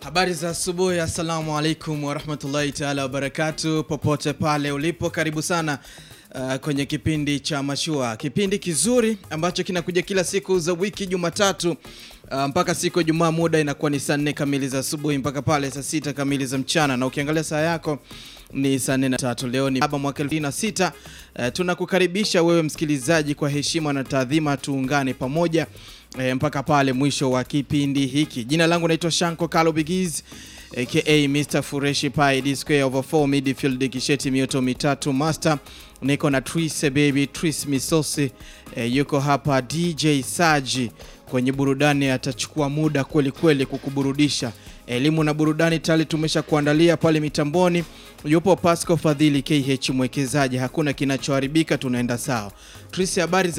Habari za asubuhi, assalamu alaikum warahmatullahi taala wabarakatu, popote pale ulipo, karibu sana uh, kwenye kipindi cha Mashua, kipindi kizuri ambacho kinakuja kila siku za wiki Jumatatu uh, mpaka siku ya Jumaa. Muda inakuwa ni saa nne kamili za asubuhi mpaka pale saa sita kamili za mchana, na ukiangalia saa yako ni saa nne na tatu. Leo ni saba mwaka elfu mbili na sita. Uh, tunakukaribisha wewe msikilizaji kwa heshima na taadhima, tuungane pamoja E, mpaka pale mwisho wa kipindi hiki. Jina langu naitwa Shanko Kalo Bigiz aka Mr Fureshi Pai D square over 4 midfield kisheti mioto mitatu master. Niko na Tris baby Tris Misosi e, yuko hapa DJ Saji kwenye burudani, atachukua muda kweli kweli kukuburudisha. Elimu na burudani tayari tumesha kuandalia pale mitamboni. Yupo Pasco Fadhili KH mwekezaji, hakuna kinachoharibika, tunaenda sawa. Tris, habari za